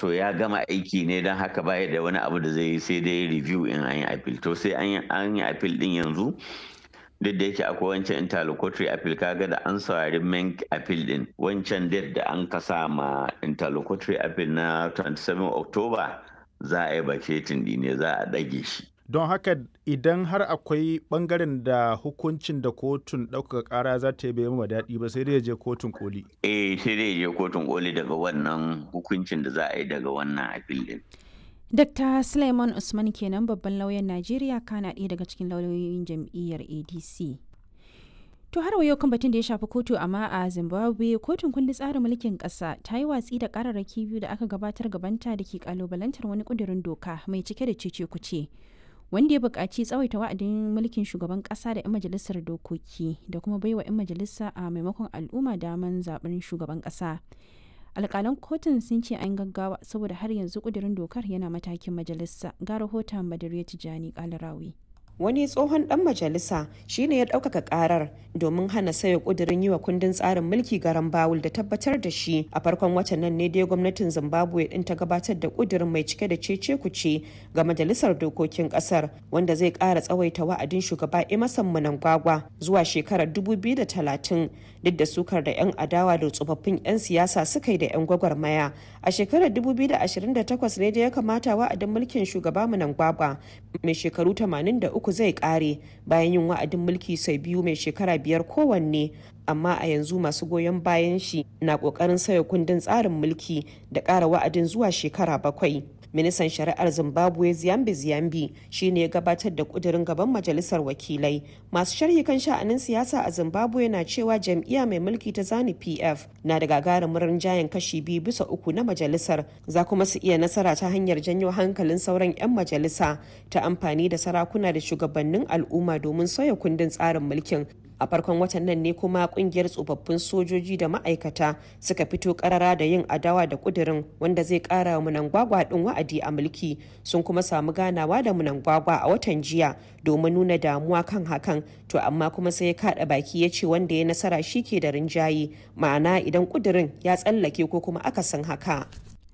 wato ya gama aiki ne don haka baya da wani abu da zai yi sai dai review in an yi appeal to sai an yi appeal din yanzu duk da yake akwai wancan interlocutory appeal kaga da an saurari main appeal din wancan date da an kasa ma interlocutory appeal na 27 october za a yi vacating ne za a ɗage shi don haka idan har akwai bangaren da hukuncin da kotun ɗaukaka ƙara za ta yi bai ma daɗi ba sai dai je kotun koli eh sai dai je kotun koli daga wannan hukuncin da za a yi daga wannan appeal din Dr. Suleiman Usman kenan babban lauyan Najeriya kana ɗaya daga cikin lauyoyin jam'iyyar ADC. To har yau kan batun da ya shafi kotu amma a Zimbabwe kotun kundin tsarin mulkin ƙasa ta yi watsi da ƙararraki biyu da aka gabatar gabanta da ke kalubalantar wani ƙudurin doka mai cike da cece kuce. Wanda ya buƙaci tsawaita wa'adin mulkin shugaban ƙasa da 'yan majalisar dokoki da kuma baiwa 'yan majalisa a maimakon al'umma daman zaɓen shugaban ƙasa. alƙalan kotun sun ce an gaggawa saboda har yanzu ƙudurin dokar yana matakin majalisa ga rahoton badariya tijjani kalarawi wani tsohon dan majalisa shine ya ɗaukaka karar domin hana sayo kudirin yi wa kundin tsarin mulki garan bawul da tabbatar da shi a farkon watan nan ne dai gwamnatin zimbabwe din ta gabatar da kudirin mai cike da cece kuce ga majalisar dokokin kasar wanda zai ƙara tsawaita wa'adin shugaba emerson mnangagwa zuwa shekarar 2030 duk da sukar da 'yan adawa da tsofaffin 'yan siyasa suka yi da 'yan gwagwarmaya a shekarar 2028 ne da ya kamata wa'adin mulkin shugaba mnangagwa mai shekaru 83 uku zai kare bayan yin wa'adin mulki sau biyu mai shekara biyar kowanne amma a yanzu masu goyon bayan shi na kokarin sauya kundin tsarin mulki da ƙara wa'adin zuwa shekara bakwai ministan shari'ar zimbabwe ziyambi ziyambi shine ya gabatar da kudirin gaban majalisar wakilai masu sharhi kan sha'anin siyasa a zimbabwe na cewa jam'iyya mai mulki ta zani pf na da gagarumin rinjayen kashi biyu bisa uku na majalisar za kuma su iya nasara ta hanyar janyo hankalin sauran 'yan majalisa ta amfani da sarakuna da shugabannin al'umma domin sauya kundin tsarin mulkin a farkon watan nan ne kuma kungiyar tsofaffin sojoji da ma'aikata suka fito karara da yin adawa da kudirin wanda zai kara munangwagwa din wa'adi a mulki sun kuma samu ganawa da munangwagwa a watan jiya domin nuna damuwa kan hakan to amma kuma sai ya kada baki ya ce wanda ya nasara shi ke da rinjaye ma'ana idan kudirin ya tsallake ko kuma akasin haka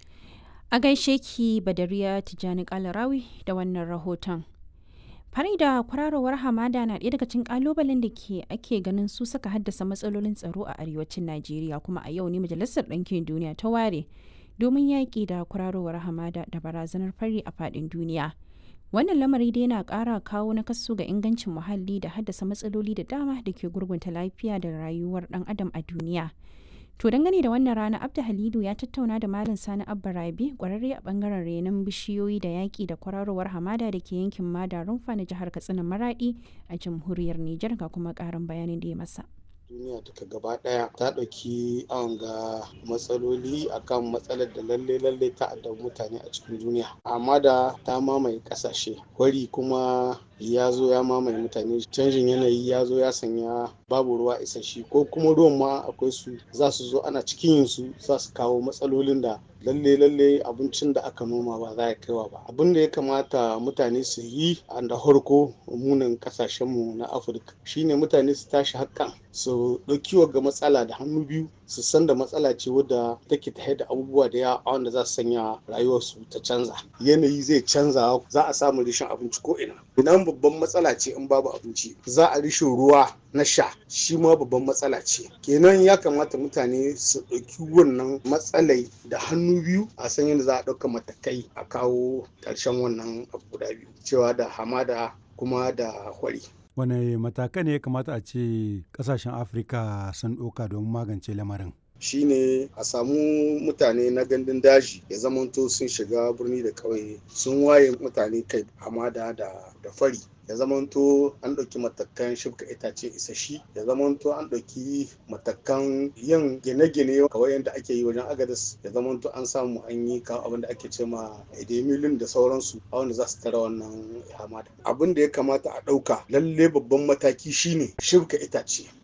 a gaishe ki badariya tijjani kalarawi da wannan rahoton fari da kwararowar hamada na ɗaya daga cikin kalubalen da ke ake ganin su saka haddasa matsalolin tsaro a arewacin najeriya kuma a yau ne majalisar ɗinkin duniya ta ware domin yaƙi da kwararowar hamada da barazanar fari a faɗin duniya wannan lamari dai yana ƙara kawo nakasu ga ingancin muhalli da haddasa matsaloli da dama da ke gurgunta lafiya da rayuwar ɗan adam a duniya To dangane da wannan rana Abda Halidu ya tattauna da Malam Sani Abba Rabi kwararre a bangaren renon bishiyoyi da yaƙi da kwararowar hamada da ke yankin Mada Rumfa na jihar Katsina Maradi a jamhuriyar Nijar ga kuma ƙarin bayanin da ya masa. duniya duka gaba daya ta ɗauki awon ga matsaloli akan matsalar da lalle lalle ta addabi mutane a cikin duniya amma da ta mamaye ƙasashe wari kuma ya zo ya mamaye mutane canjin yanayi ya zo ya sanya babu ruwa isasshe ko kuma ruwan ma akwai su za su zo ana cikin yin su za su kawo matsalolin da lalle lalle abincin da aka noma ba za ya kaiwa ba abin da ya kamata mutane su yi a da harko munin kasashenmu na afirka shine mutane su tashi hakan su ɗauki ga matsala da hannu biyu su san da matsala ce wadda take ta da abubuwa da yawa wanda za su sanya rayuwarsu ta canza yanayi zai canza za a samu rishin abinci ko ina idan babban matsala ce in babu abinci za a rishin ruwa na sha shi ma babban matsala ce kenan ya kamata mutane su ɗauki wannan matsalai da hannu biyu a san yadda za a ɗauka matakai a kawo ƙarshen wannan abu guda biyu cewa da hamada kuma da hwari wane matakai ne ya kamata a ce kasashen afirka sun ɗauka domin magance lamarin shine a samu mutane na gandun daji ya zamanto sun shiga birni da ƙauye sun waye mutane kai hamada da fari ya zamanto an ɗauki matakan shibka itace isashi ya zamanto an ɗauki matakan yin gine-gine kawai yadda ake yi wajen agadas ya zamanto an samu an yi kawo abin da ake ce ma edemilin da sauransu a wanda za su tara wannan hamada abin da ya kamata a ɗauka lalle babban mataki shine shibka itace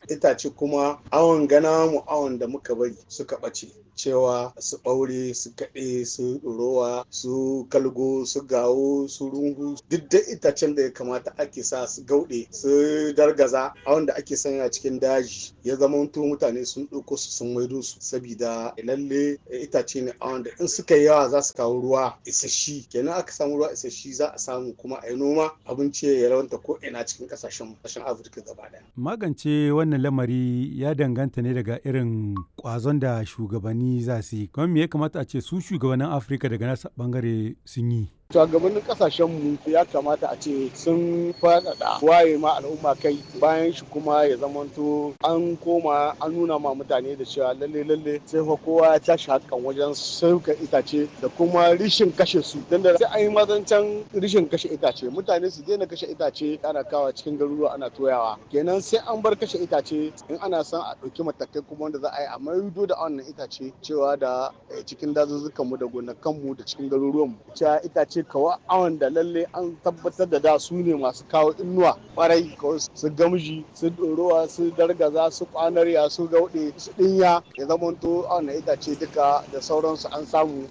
itace kuma awon gana mu awon da muka bari suka ɓace cewa su ɓaure su kaɗe su ɗorowa su kalgo su gawo su rungu duk da itacen da ya kamata ake sa su gauɗe su dargaza a wanda ake sanya cikin daji ya zama mutane sun ɗauko su sun maido su sabida lalle itace ne a wanda in suka yi yawa za su kawo ruwa isasshi kenan aka samu ruwa isasshi za a samu kuma a yi noma abinci ya rawanta ko ina cikin kasashen kasashen afirka gaba ɗaya. magance wannan lamari ya danganta ne daga irin kwazon da shugabanni za su yi kuma me ya kamata a ce su shugabannin afirka daga nasa bangare sun yi shugabannin kasashen mu ya kamata a ce sun faɗaɗa waye ma al'umma kai bayan shi kuma ya zamanto an koma an nuna ma mutane da cewa lalle lalle sai fa kowa ya tashi hakan wajen sauka itace da kuma rishin kashe su dan da sai an yi mazancan rishin kashe itace mutane su daina kashe itace ana kawa cikin garuruwa ana toyawa kenan sai an bar kashe itace in ana son a ɗauki matakai kuma wanda za a yi a maido da wannan itace cewa da cikin dazuzzukan mu da gonakan mu da cikin garuruwan mu cewa itace ce kawa awon da lalle an tabbatar da da su ne masu kawo inuwa kwarai kawai su gamji su ɗorowa su dargaza su kwanarya su gauɗe su ɗinya ya zamanto awon itace duka da sauransu an samu